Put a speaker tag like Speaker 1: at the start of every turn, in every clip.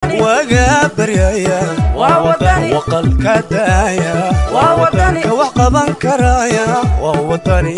Speaker 1: waga baryaya waqalka daaya ka wax qaban karaya waa wadani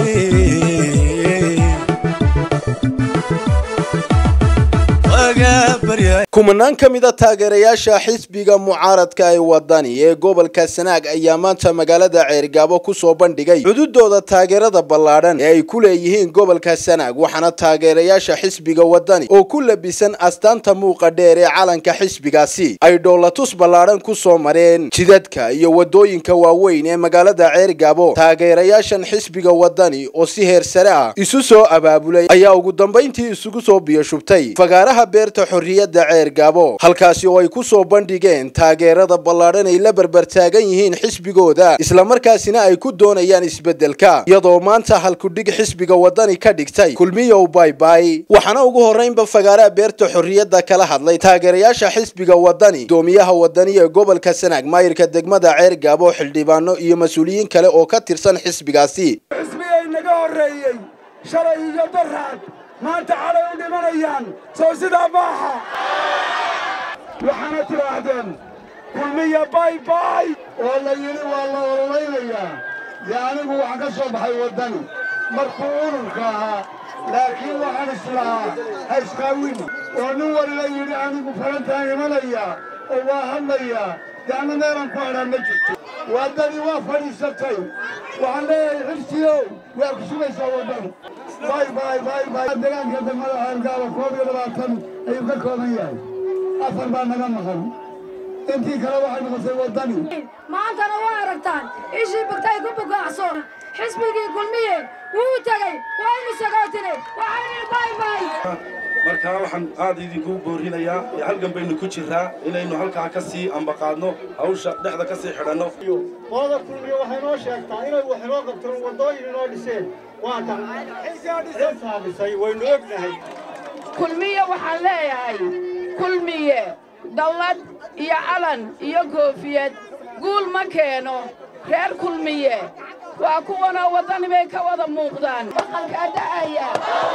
Speaker 2: kumanaan ka mida taageerayaasha xisbiga mucaaradka ee wadani ee gobolka sanaag ayaa maanta magaalada ceergaabo ku soo bandhigay cududooda taageerada ballaadhan ee ay ku leeyihiin gobolka sanaag waxaana taageerayaasha xisbiga wadani oo ku labisan astaanta muuqa dheer ee calanka xisbigaasi ay dhoolatus ballaadhan ku soo mareen jidadka iyo wadooyinka waaweyn ee magaalada ceergaabo taageerayaashan xisbiga wadani oo si heer sare ah isu soo abaabulay ayaa ugu dambayntii isugu soo biyoshubtay fagaaraha beerta xorriyadda ceergaabo halkaasi oo ay ku soo bandhigeen taageerada ballaadhan ay la berbertaagan yihiin xisbigooda islamarkaasina ay ku doonayaan isbeddelka iyadoo maanta halkudhig xisbiga wadani ka dhigtay kulmiyow baybay waxaana ugu horraynba fagaaraha beerta xorriyadda kala hadlay taageerayaasha xisbiga wadani doomiyaha wadani ee gobolka sanaag maayirka degmada ceergaabo xildhibaano iyo mas-uuliyiin kale oo ka tirsan xisbigaasi
Speaker 3: xisbigay naga horreeyey shalay iyo daraad maanta calay u dhimanayaan soo sidaa maaha waxaana tidhaahdeen kulmiya bay bay
Speaker 4: oo la yidhi waa la ololaynayaa dee anigu waxaan ka soo baxay waddani markuu ururka ahaa laakiin waxaan islahaa ha iskaawin oo nin waliba yidhi anigu falantaan imanayaa oo waa hadlayaa dee anna meelaan ku hadhaan ma jirto waddadii waa fadhiisatay waxaan leeyahay xirsiyow waa ku sugaysaa waddani bay bay bay bay deegaanka degmada ceelgaaba koob iyo labaatan ayuu ka kooban yahay afar baa naga maqan intii kale waxay noqotay waddani
Speaker 5: maantana waa aragtaan ishii bugtay ku bugaacso xisbigii kulmiye wuu tegey waynu sagootine waxaynu baybay
Speaker 6: markaa waxaan aad idinku boorinayaa halgan baynu ku jiraa inaynu halkaa ka sii ambaqaadno hawsha dhexda ka sii xidhanno
Speaker 4: qolada kulmiye waxay noo sheegtaa inay wax inoo qabteen waddooyin inoo dhiseen waa kan saabisay waynu ognahay
Speaker 7: kulmiye waxaan leeyahay kulmiye dallad iyo calan iyo koofiyad guul ma keeno reer kulmiye waa kuwanoo waddani bay ka wada muuqdaan maqalkaa da'aya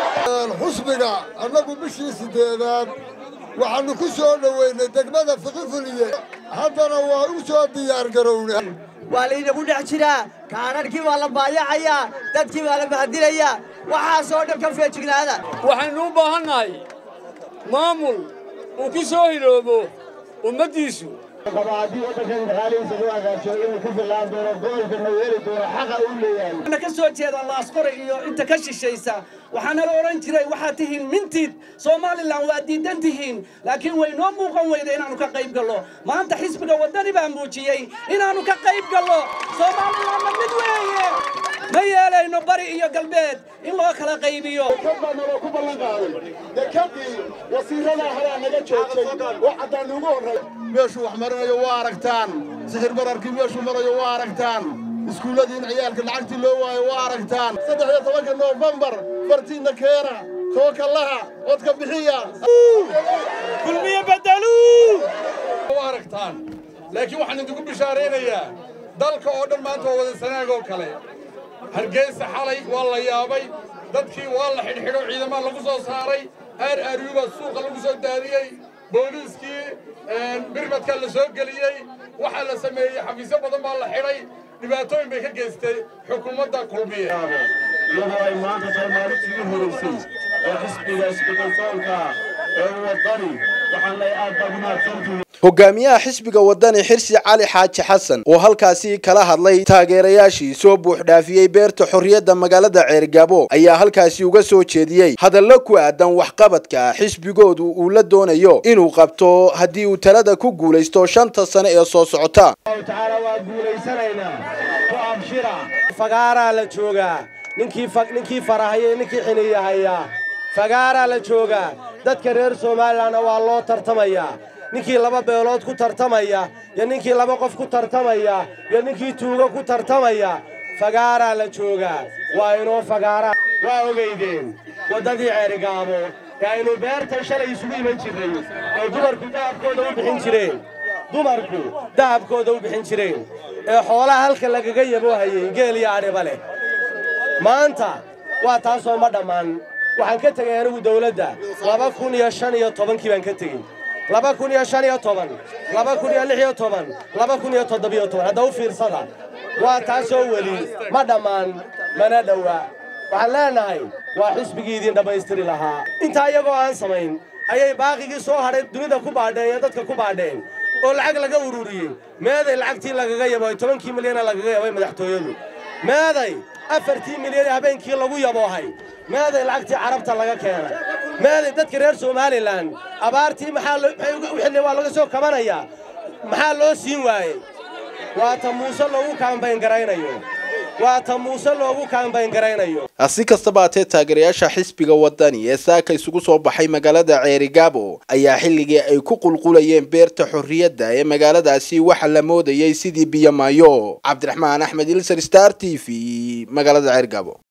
Speaker 4: xusbiga annagu bishii siddeedaad waxaannu ku soo dhoweynay degmada fiqifuliye haddana waa u soo diyaargarowna
Speaker 8: waa laynagu dhex jiraa kaanarhkii waa la baayacayaa dadkii waa la bahdilayaa waxaasoo dhan ka feejignaada
Speaker 9: waxaynu u baahannahay maamul uu ku soo hiloobo ummaddiisu
Speaker 4: haddii waddankan dhaqaalihiisa loo hagaajiyo inuu ku fillaan doono gobolkana yeeli doono xaqa uu leeyahay
Speaker 10: waxaana ka soo jeeda laasqore iyo inta ka shishaysa waxaana la odhan jiray waxaad tihiin mintiid somalilan waa diidan tihiin laakiin way noo muuqan weyda inaannu ka qayb gallo maanta xisbiga waddani baa muujiyey inaannu ka qayb gallo somalilanna mid weeye ma yeelayno bari iyo galbeed in loo kala qaybiyo
Speaker 4: dekad baa naloo ku ballan qaaday dekadii wasiiradaa horaa naga joogtay oo caddaan ugu horray meeshuu wax marinayo waa aragtaan sixir bararkii meeshuu marayo waa aragtaan iskuulladii in ciyaalka lacagtii loo waayo waa aragtaan saddex iyo tobanka noofembar fartiinna keena tookallaha codka bixiya
Speaker 9: kulmiye bedeluu waa aragtaan laakiin waxaan idinku bishaaraynayaa dalka oo dhan maanta waa wada sanaag oo kale hargeysa xalay waa la yaabay dadkii waa la xidhxidho ciidamaa lagu soo saaray aar aaryubaa suuqa lagu soo daadiyey booliiskii birmadkaa la soo geliyey waxaa la sameeyey xafiisyo badan baa la xidhay dhibaatooyin bay ka geystay xukuumadda kulmiye
Speaker 4: iyadoo ay maanta tahay maalintii u horeysay ee xisbiga isbeddelsoonka ee waddani waxaan lay aad baad umahadsantihiin
Speaker 2: hogaamiyaha xisbiga wadani xirsi cali xaaji xasan oo halkaasi kala hadlay taageerayaashii soo buuxdhaafiyey beerta xorriyadda magaalada ceergaabo ayaa halkaasi uga soo jeediyey hadallo ku aadan waxqabadka xisbigoodu uu la doonayo inuu qabto haddii uu talada ku guulaysto shanta sane ee soo socota
Speaker 4: tacaala waa guulaysanaynaa ku abshira
Speaker 11: fagaaraa la joogaa ninkii farahaya ninkii xiniyahayaa fagaaraa la joogaa dadka reer somalilanna waa loo tartamayaa ninkii laba beelood ku tartamaya iyo ninkii laba qof ku tartamaya iyo ninkii tuugo ku tartamaya fagaaraa la joogaa waa inoo fagaaraa
Speaker 4: waa ogeydeen
Speaker 11: waddadii ceerigaabo ee aynu beertan shalay isugu iman jirray ee dumarku dahabkooda u bixin jireen dumarku dahabkooda u bixin jireen ee xoolaha halka lagaga yaboohayeen geel iyo adhiba leh maanta waa taasoo ma dhammaan waxaan ka tegay anigu dawladda laba kun iyo shan iyo tobankii baan ka tegey laba kun iyo shan iyo toban laba kun iyo lix iyo toban laba kun iyo toddobiyo toban hadda u fiirsada waa taasoo weli ma dhammaan mana dhowa waxaan leenahay waa xisbigii idiin dhammaystiri lahaa intaa iyagoo aan samayn ayay baaqigii soo hadhay dunida ku baadheen iyo dadka ku baadheen oo lacag laga ururiyey meeday lacagtii lagaga yabooy tobankii milyana lagaga yabay madaxtooyadu meeday afartii milyan ee habeenkii lagu yaboohay meeday lacagtii carabta laga keenay meeday dadka reer somalilan abaartii maxaa wixii waa laga soo kabanayaa maxaa loo siin waayey waa ta muuse loogu kaambayn garaynayo waa ta muuse loogu kaambayn garaynayo
Speaker 2: si kastaba haatee taageerayaasha xisbiga wadani ee saaka isugu soo baxay magaalada ceerigaabo ayaa xilligii ay ku qulqulayeen beerta xorriyadda ee magaaladaasi waxa la moodayay sidii biyomaayo cabdiraxmaan axmed ilser star t v magaalada ceerigaabo